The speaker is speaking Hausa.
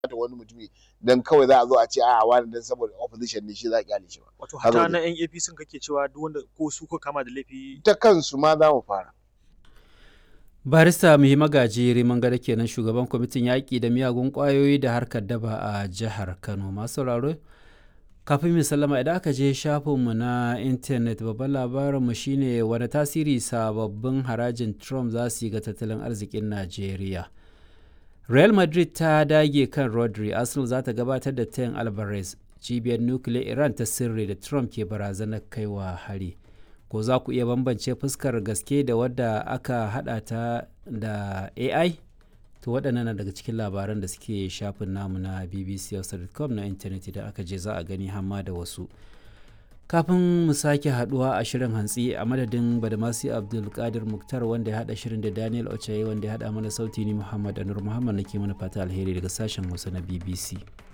da wani mutumi dan kawai za a zo a ce a wani dan saboda opposition ne shi za a kyale shi ba wato Haka hata ne. na yan APC kake cewa duk wanda ko su ko kama da laifi ta kansu ma za mu fara barista muhi magaji riman gada kenan shugaban kwamitin yaƙi da miyagun ƙwayoyi da harkar daba a jihar kano masu sauraro kafin mu sallama idan aka je shafinmu na intanet babban labarinmu shine wani tasiri sababbin harajin trump za su yi ga tattalin arzikin najeriya real madrid ta dage kan rodri arsenal za ta gabatar da tayin alvarez cibiyar nukiliyar iran ta sirri da trump ke barazanar kaiwa hari ko za ku iya bambance fuskar gaske da wadda aka hada ta da ai to waɗannan na daga cikin labaran da suke shafin namu na bbc.com na intanet idan aka je za a gani hamma da wasu kafin mu sake haduwa a shirin hantsi a madadin badamasi abdulkadir muktar wanda ya hada shirin da daniel ochaye wanda ya hada mana sauti ni muhammad anur muhammad nake mana fata alheri daga sashen hausa na bbc